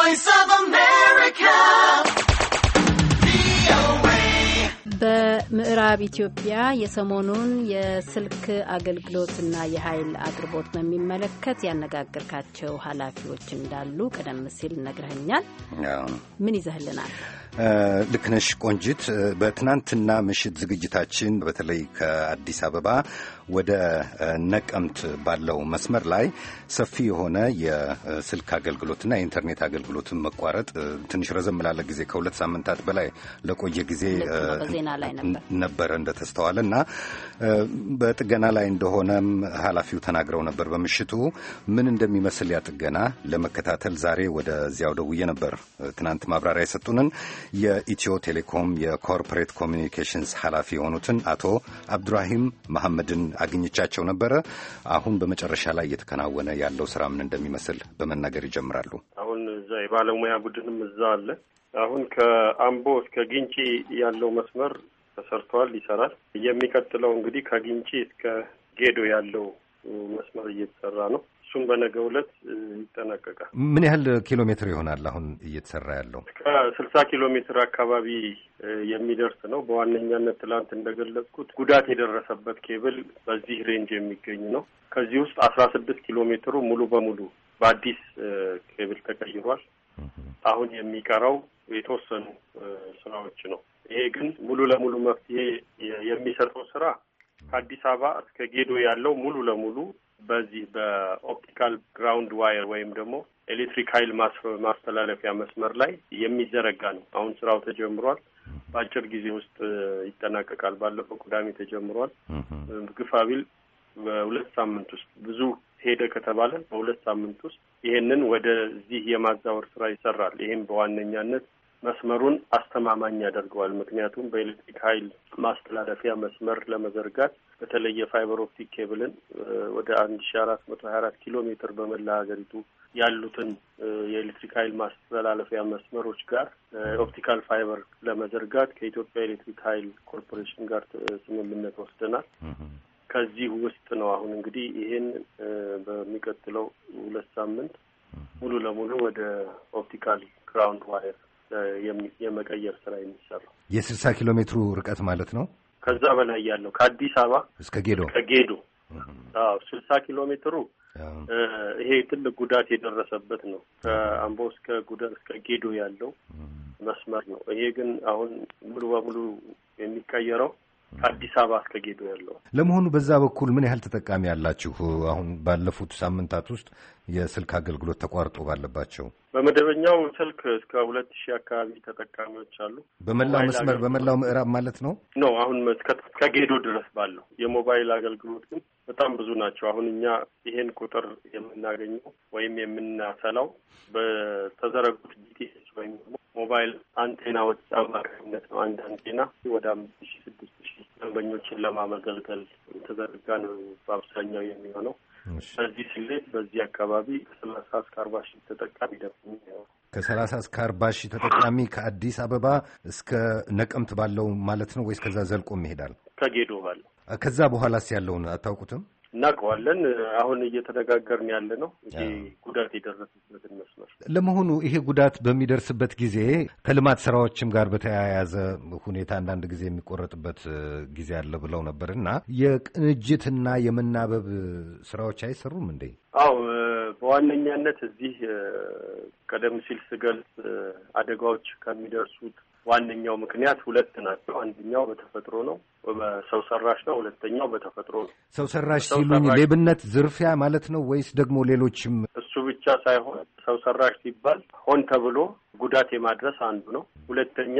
voice of America. በምዕራብ ኢትዮጵያ የሰሞኑን የስልክ አገልግሎትና የኃይል አቅርቦት በሚመለከት ያነጋገርካቸው ኃላፊዎች እንዳሉ ቀደም ሲል ነግረኸኛል። ምን ይዘህልናል? ልክ ነሽ ቆንጂት። በትናንትና ምሽት ዝግጅታችን በተለይ ከአዲስ አበባ ወደ ነቀምት ባለው መስመር ላይ ሰፊ የሆነ የስልክ አገልግሎትና የኢንተርኔት አገልግሎትን መቋረጥ ትንሽ ረዘም ላለ ጊዜ ከሁለት ሳምንታት በላይ ለቆየ ጊዜ ነበረ እንደተስተዋለ እና በጥገና ላይ እንደሆነም ኃላፊው ተናግረው ነበር። በምሽቱ ምን እንደሚመስል ያ ጥገና ለመከታተል ዛሬ ወደዚያው ደውዬ ነበር። ትናንት ማብራሪያ የሰጡንን የኢትዮ ቴሌኮም የኮርፖሬት ኮሚኒኬሽንስ ኃላፊ የሆኑትን አቶ አብዱራሂም መሐመድን አግኝቻቸው ነበረ። አሁን በመጨረሻ ላይ እየተከናወነ ያለው ስራ ምን እንደሚመስል በመናገር ይጀምራሉ። አሁን እዛ የባለሙያ ቡድንም እዛ አለ። አሁን ከአምቦ እስከ ግንጪ ያለው መስመር ተሰርቷል፣ ይሰራል። የሚቀጥለው እንግዲህ ከግንጪ እስከ ጌዶ ያለው መስመር እየተሰራ ነው። እሱም በነገው ዕለት ይጠናቀቃል። ምን ያህል ኪሎ ሜትር ይሆናል አሁን እየተሰራ ያለው? ከስልሳ ኪሎ ሜትር አካባቢ የሚደርስ ነው። በዋነኛነት ትላንት እንደገለጽኩት ጉዳት የደረሰበት ኬብል በዚህ ሬንጅ የሚገኝ ነው። ከዚህ ውስጥ አስራ ስድስት ኪሎ ሜትሩ ሙሉ በሙሉ በአዲስ ኬብል ተቀይሯል። አሁን የሚቀረው የተወሰኑ ስራዎች ነው። ይሄ ግን ሙሉ ለሙሉ መፍትሄ የሚሰጠው ስራ ከአዲስ አበባ እስከ ጌዶ ያለው ሙሉ ለሙሉ በዚህ በኦፕቲካል ግራውንድ ዋየር ወይም ደግሞ ኤሌክትሪክ ኃይል ማስተላለፊያ መስመር ላይ የሚዘረጋ ነው። አሁን ስራው ተጀምሯል። በአጭር ጊዜ ውስጥ ይጠናቀቃል። ባለፈው ቅዳሜ ተጀምሯል። ግፋቢል በሁለት ሳምንት ውስጥ ብዙ ሄደ ከተባለ በሁለት ሳምንት ውስጥ ይሄንን ወደዚህ የማዛወር ስራ ይሰራል። ይህም በዋነኛነት መስመሩን አስተማማኝ ያደርገዋል። ምክንያቱም በኤሌክትሪክ ኃይል ማስተላለፊያ መስመር ለመዘርጋት በተለይ የፋይበር ኦፕቲክ ኬብልን ወደ አንድ ሺ አራት መቶ ሀያ አራት ኪሎ ሜትር በመላ ሀገሪቱ ያሉትን የኤሌክትሪክ ኃይል ማስተላለፊያ መስመሮች ጋር ኦፕቲካል ፋይበር ለመዘርጋት ከኢትዮጵያ ኤሌክትሪክ ኃይል ኮርፖሬሽን ጋር ስምምነት ወስደናል። ከዚህ ውስጥ ነው አሁን እንግዲህ ይሄን በሚቀጥለው ሁለት ሳምንት ሙሉ ለሙሉ ወደ ኦፕቲካል ግራውንድ ዋየር የመቀየር ስራ የሚሰራው የስልሳ ኪሎ ሜትሩ ርቀት ማለት ነው። ከዛ በላይ ያለው ከአዲስ አበባ እስከ ጌዶ ከጌዶ አዎ ስልሳ ኪሎ ሜትሩ ይሄ ትልቅ ጉዳት የደረሰበት ነው። ከአምቦ እስከ ጉደር እስከ ጌዶ ያለው መስመር ነው። ይሄ ግን አሁን ሙሉ በሙሉ የሚቀየረው ከአዲስ አበባ እስከ ጌዶ ያለው። ለመሆኑ በዛ በኩል ምን ያህል ተጠቃሚ ያላችሁ? አሁን ባለፉት ሳምንታት ውስጥ የስልክ አገልግሎት ተቋርጦ ባለባቸው በመደበኛው ስልክ እስከ ሁለት ሺህ አካባቢ ተጠቃሚዎች አሉ። በመላው መስመር በመላው ምዕራብ ማለት ነው ነው አሁን እስከ ጌዶ ድረስ ባለው የሞባይል አገልግሎት ግን በጣም ብዙ ናቸው። አሁን እኛ ይሄን ቁጥር የምናገኘው ወይም የምናሰላው በተዘረጉት ጂቲኤስ ወይም ደግሞ ሞባይል አንቴናዎች አማካኝነት ነው። አንድ አንቴና ወደ አምስት ሺ ስድስት ሺ ደንበኞችን ለማመገልገል የተዘረጋ ነው በአብዛኛው የሚሆነው። በዚህ ስሌት በዚህ አካባቢ ከሰላሳ እስከ አርባ ሺህ ተጠቃሚ ደግሞ ከሰላሳ እስከ አርባ ሺህ ተጠቃሚ ከአዲስ አበባ እስከ ነቀምት ባለው ማለት ነው ወይስ ከዛ ዘልቆም ይሄዳል? ከጌዶ ባለው። ከዛ በኋላስ ያለውን አታውቁትም? እናውቀዋለን። አሁን እየተነጋገርን ያለ ነው ይሄ ጉዳት የደረሰበትን መስመር። ለመሆኑ ይሄ ጉዳት በሚደርስበት ጊዜ ከልማት ስራዎችም ጋር በተያያዘ ሁኔታ አንዳንድ ጊዜ የሚቆረጥበት ጊዜ አለ ብለው ነበር እና የቅንጅትና የመናበብ ስራዎች አይሰሩም እንዴ? አው በዋነኛነት እዚህ ቀደም ሲል ስገልጽ አደጋዎች ከሚደርሱት ዋነኛው ምክንያት ሁለት ናቸው። አንደኛው በተፈጥሮ ነው፣ በሰው ሰራሽ ነው። ሁለተኛው በተፈጥሮ ነው። ሰው ሰራሽ ሲሉኝ ሌብነት፣ ዝርፊያ ማለት ነው ወይስ ደግሞ ሌሎችም? እሱ ብቻ ሳይሆን ሰው ሰራሽ ሲባል ሆን ተብሎ ጉዳት የማድረስ አንዱ ነው። ሁለተኛ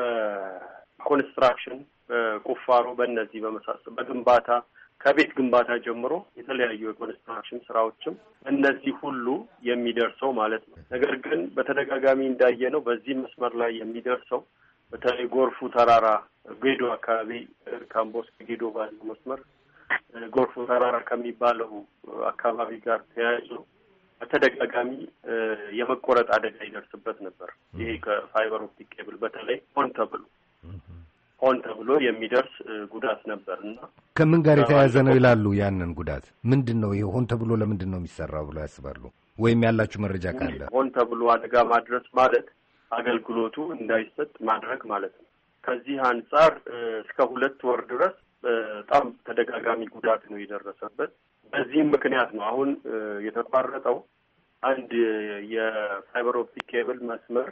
በኮንስትራክሽን፣ በቁፋሮ፣ በእነዚህ በመሳሰል በግንባታ ከቤት ግንባታ ጀምሮ የተለያዩ የኮንስትራክሽን ስራዎችም እነዚህ ሁሉ የሚደርሰው ማለት ነው። ነገር ግን በተደጋጋሚ እንዳየነው በዚህ መስመር ላይ የሚደርሰው በተለይ ጎርፉ ተራራ ጌዶ አካባቢ ካምቦ እስከ ጌዶ ባለው መስመር ጎርፉ ተራራ ከሚባለው አካባቢ ጋር ተያይዞ በተደጋጋሚ የመቆረጥ አደጋ ይደርስበት ነበር። ይሄ ከፋይበር ኦፕቲክ ኬብል በተለይ ሆን ተብሎ ሆን ተብሎ የሚደርስ ጉዳት ነበር እና ከምን ጋር የተያያዘ ነው ይላሉ? ያንን ጉዳት ምንድን ነው ይሄ ሆን ተብሎ ለምንድን ነው የሚሰራው ብሎ ያስባሉ? ወይም ያላችሁ መረጃ ካለ ሆን ተብሎ አደጋ ማድረስ ማለት አገልግሎቱ እንዳይሰጥ ማድረግ ማለት ነው። ከዚህ አንጻር እስከ ሁለት ወር ድረስ በጣም ተደጋጋሚ ጉዳት ነው የደረሰበት። በዚህም ምክንያት ነው አሁን የተቋረጠው አንድ የፋይበር ኦፕቲክ ኬብል መስመር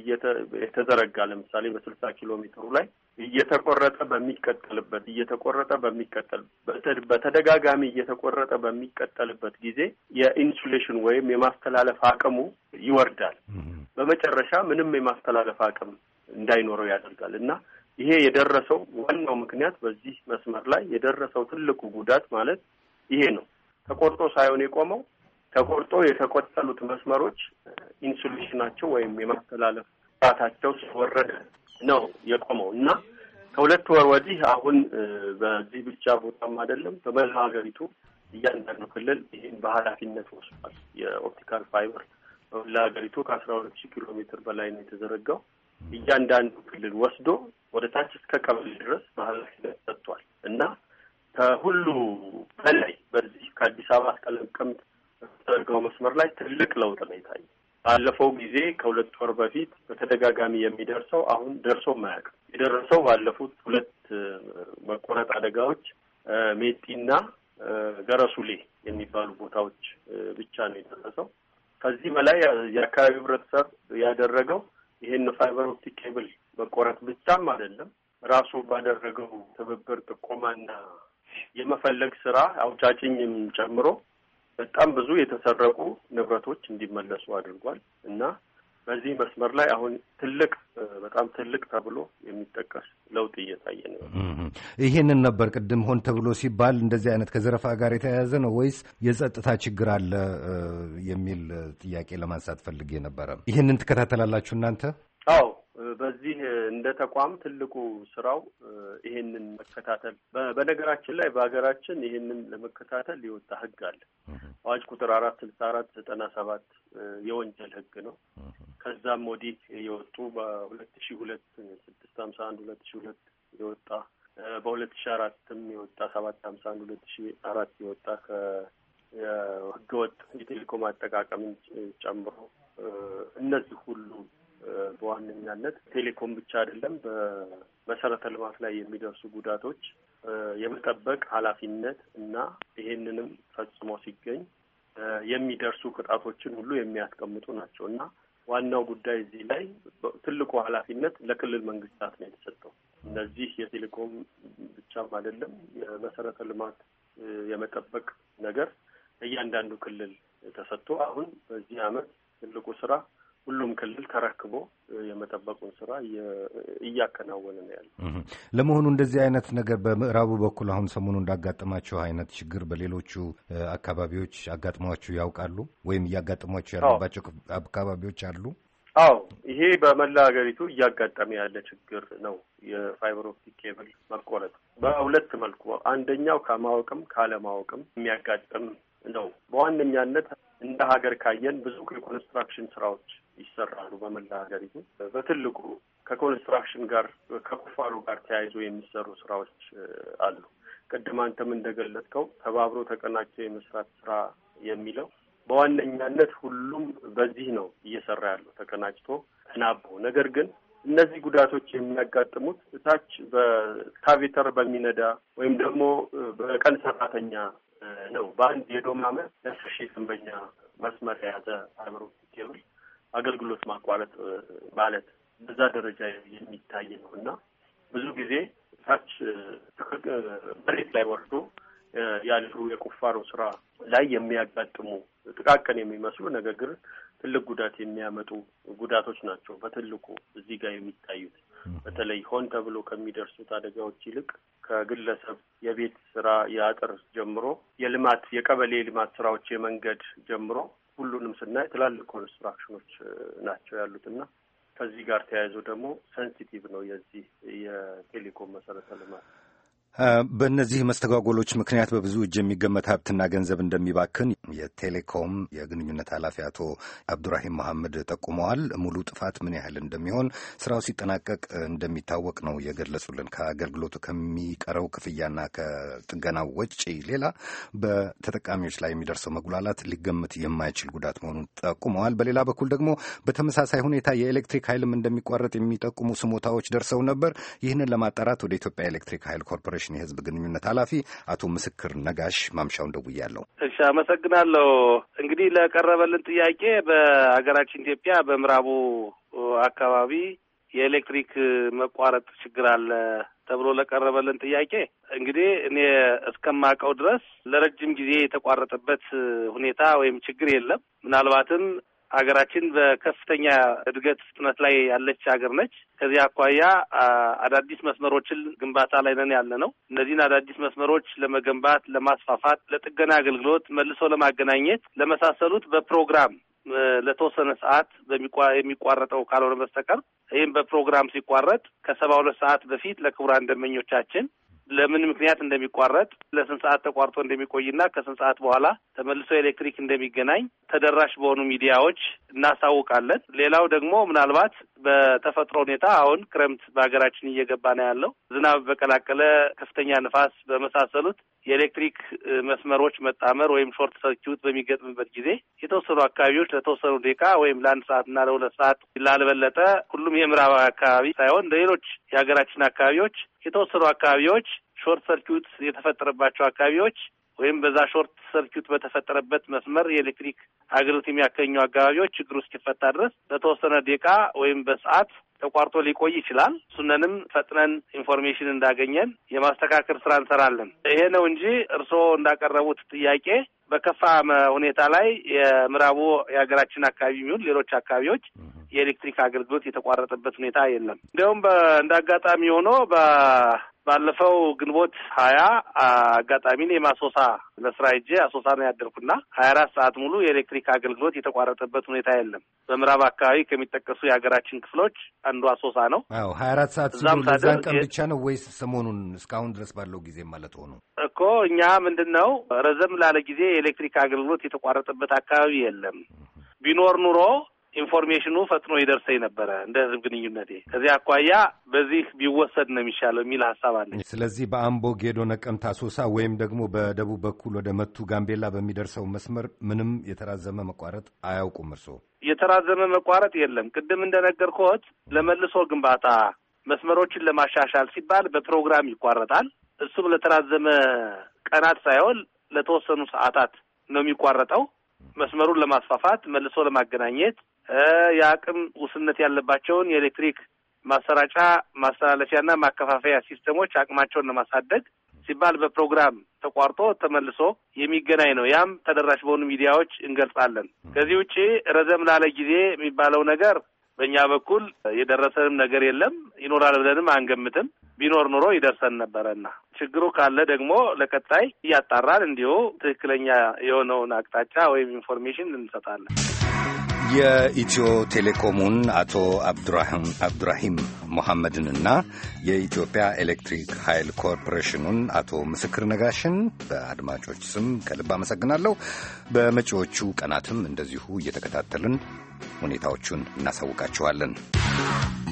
የተዘረጋ ለምሳሌ በስልሳ ኪሎ ሜትሩ ላይ እየተቆረጠ በሚቀጠልበት እየተቆረጠ በሚቀጠል በተደጋጋሚ እየተቆረጠ በሚቀጠልበት ጊዜ የኢንሱሌሽን ወይም የማስተላለፍ አቅሙ ይወርዳል። በመጨረሻ ምንም የማስተላለፍ አቅም እንዳይኖረው ያደርጋል እና ይሄ የደረሰው ዋናው ምክንያት በዚህ መስመር ላይ የደረሰው ትልቁ ጉዳት ማለት ይሄ ነው። ተቆርጦ ሳይሆን የቆመው ተቆርጦ የተቆጠሉት መስመሮች ኢንሱሌሽናቸው ወይም የማስተላለፍ ጣታቸው ስለወረደ ነው የቆመው እና ከሁለት ወር ወዲህ አሁን በዚህ ብቻ ቦታም አይደለም በመላ ሀገሪቱ እያንዳንዱ ክልል ይህን በኃላፊነት ወስዷል። የኦፕቲካል ፋይበር በመላ ሀገሪቱ ከአስራ ሁለት ሺህ ኪሎ ሜትር በላይ ነው የተዘረጋው። እያንዳንዱ ክልል ወስዶ ወደ ታች እስከ ቀበሌ ድረስ በኃላፊነት ሰጥቷል እና ከሁሉ በላይ በዚህ ከአዲስ አበባ እስከ ነቀምት በተዘረጋው መስመር ላይ ትልቅ ለውጥ ነው የታየው። ባለፈው ጊዜ ከሁለት ወር በፊት በተደጋጋሚ የሚደርሰው አሁን ደርሶ ማያውቅም። የደረሰው ባለፉት ሁለት መቆረጥ አደጋዎች ሜጢና ገረሱሌ የሚባሉ ቦታዎች ብቻ ነው የደረሰው። ከዚህ በላይ የአካባቢው ሕብረተሰብ ያደረገው ይህን ፋይበር ኦፕቲክ ኬብል መቆረጥ ብቻም አይደለም ራሱ ባደረገው ትብብር ጥቆማና የመፈለግ ስራ አውጫጭኝም ጨምሮ በጣም ብዙ የተሰረቁ ንብረቶች እንዲመለሱ አድርጓል እና በዚህ መስመር ላይ አሁን ትልቅ በጣም ትልቅ ተብሎ የሚጠቀስ ለውጥ እየታየ ነው። ይሄንን ነበር ቅድም ሆን ተብሎ ሲባል እንደዚህ አይነት ከዘረፋ ጋር የተያያዘ ነው ወይስ የጸጥታ ችግር አለ የሚል ጥያቄ ለማንሳት ፈልጌ ነበረ። ይህንን ትከታተላላችሁ እናንተ? አዎ በዚህ እንደ ተቋም ትልቁ ስራው ይሄንን መከታተል። በነገራችን ላይ በሀገራችን ይሄንን ለመከታተል የወጣ ህግ አለ። አዋጅ ቁጥር አራት ስልሳ አራት ዘጠና ሰባት የወንጀል ህግ ነው። ከዛም ወዲህ የወጡ በሁለት ሺ ሁለት ስድስት ሀምሳ አንድ ሁለት ሺ ሁለት የወጣ በሁለት ሺ አራትም የወጣ ሰባት ሀምሳ አንድ ሁለት ሺ አራት የወጣ ከህገወጥ የቴሌኮም አጠቃቀምን ጨምሮ እነዚህ ሁሉ በዋነኛነት ቴሌኮም ብቻ አይደለም፣ በመሰረተ ልማት ላይ የሚደርሱ ጉዳቶች የመጠበቅ ኃላፊነት እና ይሄንንም ፈጽሞ ሲገኝ የሚደርሱ ቅጣቶችን ሁሉ የሚያስቀምጡ ናቸው እና ዋናው ጉዳይ እዚህ ላይ ትልቁ ኃላፊነት ለክልል መንግስታት ነው የተሰጠው። እነዚህ የቴሌኮም ብቻም አይደለም የመሰረተ ልማት የመጠበቅ ነገር እያንዳንዱ ክልል ተሰጥቶ አሁን በዚህ አመት ትልቁ ስራ ሁሉም ክልል ተረክቦ የመጠበቁን ስራ እያከናወነ ነው ያለ። ለመሆኑ እንደዚህ አይነት ነገር በምዕራቡ በኩል አሁን ሰሞኑ እንዳጋጠማቸው አይነት ችግር በሌሎቹ አካባቢዎች አጋጥሟችሁ ያውቃሉ? ወይም እያጋጠሟቸው ያሉባቸው አካባቢዎች አሉ? አዎ፣ ይሄ በመላ ሀገሪቱ እያጋጠመ ያለ ችግር ነው። የፋይበር ኦፕቲክ ኬብል መቆረጥ በሁለት መልኩ፣ አንደኛው ከማወቅም ካለማወቅም የሚያጋጥም ነው። በዋነኛነት እንደ ሀገር ካየን ብዙ የኮንስትራክሽን ስራዎች ይሰራሉ በመላ ሀገሪቱ። በትልቁ ከኮንስትራክሽን ጋር ከቁፋሮ ጋር ተያይዞ የሚሰሩ ስራዎች አሉ። ቅድም አንተም እንደገለጽከው ተባብሮ ተቀናጅቶ የመስራት ስራ የሚለው በዋነኛነት ሁሉም በዚህ ነው እየሰራ ያለው ተቀናጅቶ ተናቦ። ነገር ግን እነዚህ ጉዳቶች የሚያጋጥሙት እታች በስካቬተር በሚነዳ ወይም ደግሞ በቀን ሰራተኛ ነው። በአንድ የዶም አመት ለአስር ሺህ ደንበኛ መስመር የያዘ ፋይበር ኦፕቲክ ኬብል አገልግሎት ማቋረጥ ማለት በዛ ደረጃ የሚታይ ነው እና ብዙ ጊዜ ታች መሬት ላይ ወርዶ ያሉ የቁፋሮ ስራ ላይ የሚያጋጥሙ ጥቃቅን የሚመስሉ ነገር ግን ትልቅ ጉዳት የሚያመጡ ጉዳቶች ናቸው በትልቁ እዚህ ጋር የሚታዩት። በተለይ ሆን ተብሎ ከሚደርሱት አደጋዎች ይልቅ ከግለሰብ የቤት ስራ የአጥር ጀምሮ የልማት የቀበሌ የልማት ስራዎች የመንገድ ጀምሮ ሁሉንም ስናይ ትላልቅ ኮንስትራክሽኖች ናቸው ያሉት እና ከዚህ ጋር ተያይዞ ደግሞ ሴንሲቲቭ ነው የዚህ የቴሌኮም መሰረተ ልማት በእነዚህ መስተጓጎሎች ምክንያት በብዙ እጅ የሚገመት ሀብትና ገንዘብ እንደሚባክን የቴሌኮም የግንኙነት ኃላፊ አቶ አብዱራሂም መሐመድ ጠቁመዋል። ሙሉ ጥፋት ምን ያህል እንደሚሆን ስራው ሲጠናቀቅ እንደሚታወቅ ነው የገለጹልን። ከአገልግሎቱ ከሚቀረው ክፍያና ከጥገናው ወጪ ሌላ በተጠቃሚዎች ላይ የሚደርሰው መጉላላት ሊገመት የማይችል ጉዳት መሆኑን ጠቁመዋል። በሌላ በኩል ደግሞ በተመሳሳይ ሁኔታ የኤሌክትሪክ ኃይልም እንደሚቋረጥ የሚጠቁሙ ስሞታዎች ደርሰው ነበር። ይህንን ለማጣራት ወደ ኢትዮጵያ ኤሌክትሪክ ኃይል ኮርፖሬሽን የህዝብ ግንኙነት ኃላፊ አቶ ምስክር ነጋሽ ማምሻውን ደውያለሁ። እሺ፣ አመሰግናለሁ። እንግዲህ ለቀረበልን ጥያቄ በሀገራችን ኢትዮጵያ በምዕራቡ አካባቢ የኤሌክትሪክ መቋረጥ ችግር አለ ተብሎ ለቀረበልን ጥያቄ እንግዲህ እኔ እስከማውቀው ድረስ ለረጅም ጊዜ የተቋረጠበት ሁኔታ ወይም ችግር የለም። ምናልባትም ሀገራችን በከፍተኛ እድገት ፍጥነት ላይ ያለች ሀገር ነች። ከዚህ አኳያ አዳዲስ መስመሮችን ግንባታ ላይ ነን ያለ ነው። እነዚህን አዳዲስ መስመሮች ለመገንባት፣ ለማስፋፋት፣ ለጥገና አገልግሎት መልሶ ለማገናኘት ለመሳሰሉት በፕሮግራም ለተወሰነ ሰዓት የሚቋረጠው ካልሆነ በስተቀር ይህም በፕሮግራም ሲቋረጥ ከሰባ ሁለት ሰዓት በፊት ለክቡራን ደንበኞቻችን ለምን ምክንያት እንደሚቋረጥ ለስንት ሰዓት ተቋርጦ እንደሚቆይና ከስንት ሰዓት በኋላ ተመልሶ ኤሌክትሪክ እንደሚገናኝ ተደራሽ በሆኑ ሚዲያዎች እናሳውቃለን። ሌላው ደግሞ ምናልባት በተፈጥሮ ሁኔታ አሁን ክረምት በሀገራችን እየገባ ነው ያለው። ዝናብ በቀላቀለ ከፍተኛ ንፋስ በመሳሰሉት የኤሌክትሪክ መስመሮች መጣመር ወይም ሾርት ሰርኪዩት በሚገጥምበት ጊዜ የተወሰኑ አካባቢዎች ለተወሰኑ ደቂቃ ወይም ለአንድ ሰዓት እና ለሁለት ሰዓት ላልበለጠ ሁሉም የምዕራባዊ አካባቢ ሳይሆን ለሌሎች የሀገራችን አካባቢዎች የተወሰኑ አካባቢዎች ሾርት ሰርኪዩት የተፈጠረባቸው አካባቢዎች ወይም በዛ ሾርት ሰርኪዩት በተፈጠረበት መስመር የኤሌክትሪክ አገልግሎት የሚያገኙ አካባቢዎች ችግሩ እስኪፈታ ድረስ ለተወሰነ ደቂቃ ወይም በሰዓት ተቋርጦ ሊቆይ ይችላል። እሱነንም ፈጥነን ኢንፎርሜሽን እንዳገኘን የማስተካከል ስራ እንሰራለን። ይሄ ነው እንጂ እርስዎ እንዳቀረቡት ጥያቄ በከፋ ሁኔታ ላይ የምዕራቡ የሀገራችን አካባቢ የሚሆን ሌሎች አካባቢዎች የኤሌክትሪክ አገልግሎት የተቋረጠበት ሁኔታ የለም። እንዲያውም እንደ አጋጣሚ ሆኖ ባለፈው ግንቦት ሀያ አጋጣሚ እኔም አሶሳ ለስራ ሄጄ አሶሳ ነው ያደርኩና ሀያ አራት ሰዓት ሙሉ የኤሌክትሪክ አገልግሎት የተቋረጠበት ሁኔታ የለም። በምዕራብ አካባቢ ከሚጠቀሱ የሀገራችን ክፍሎች አንዱ አሶሳ ነው። አዎ ሀያ አራት ሰዓት ሲሉ ለዛን ቀን ብቻ ነው ወይስ ሰሞኑን እስካሁን ድረስ ባለው ጊዜ ማለት ሆኑ? እኮ እኛ ምንድን ነው ረዘም ላለ ጊዜ የኤሌክትሪክ አገልግሎት የተቋረጠበት አካባቢ የለም። ቢኖር ኑሮ ኢንፎርሜሽኑ ፈጥኖ ይደርሰኝ ነበረ እንደ ህዝብ ግንኙነቴ። ከዚህ አኳያ በዚህ ቢወሰድ ነው የሚሻለው የሚል ሀሳብ አለኝ። ስለዚህ በአምቦ ጌዶ፣ ነቀምት፣ አሶሳ ወይም ደግሞ በደቡብ በኩል ወደ መቱ ጋምቤላ በሚደርሰው መስመር ምንም የተራዘመ መቋረጥ አያውቁም እርስዎ? የተራዘመ መቋረጥ የለም። ቅድም እንደነገርኩት ለመልሶ ግንባታ መስመሮችን ለማሻሻል ሲባል በፕሮግራም ይቋረጣል። እሱም ለተራዘመ ቀናት ሳይሆን ለተወሰኑ ሰዓታት ነው የሚቋረጠው። መስመሩን ለማስፋፋት መልሶ ለማገናኘት የአቅም ውስንነት ያለባቸውን የኤሌክትሪክ ማሰራጫ ማስተላለፊያና ማከፋፈያ ሲስተሞች አቅማቸውን ለማሳደግ ሲባል በፕሮግራም ተቋርጦ ተመልሶ የሚገናኝ ነው። ያም ተደራሽ በሆኑ ሚዲያዎች እንገልጻለን። ከዚህ ውጭ ረዘም ላለ ጊዜ የሚባለው ነገር በእኛ በኩል የደረሰንም ነገር የለም፣ ይኖራል ብለንም አንገምትም። ቢኖር ኑሮ ይደርሰን ነበረና ችግሩ ካለ ደግሞ ለቀጣይ እያጣራን እንዲሁ ትክክለኛ የሆነውን አቅጣጫ ወይም ኢንፎርሜሽን እንሰጣለን። የኢትዮ ቴሌኮሙን አቶ አብዱራሂም ሞሐመድንና የኢትዮጵያ ኤሌክትሪክ ኃይል ኮርፖሬሽኑን አቶ ምስክር ነጋሽን በአድማጮች ስም ከልብ አመሰግናለሁ። በመጪዎቹ ቀናትም እንደዚሁ እየተከታተልን ሁኔታዎቹን እናሳውቃችኋለን።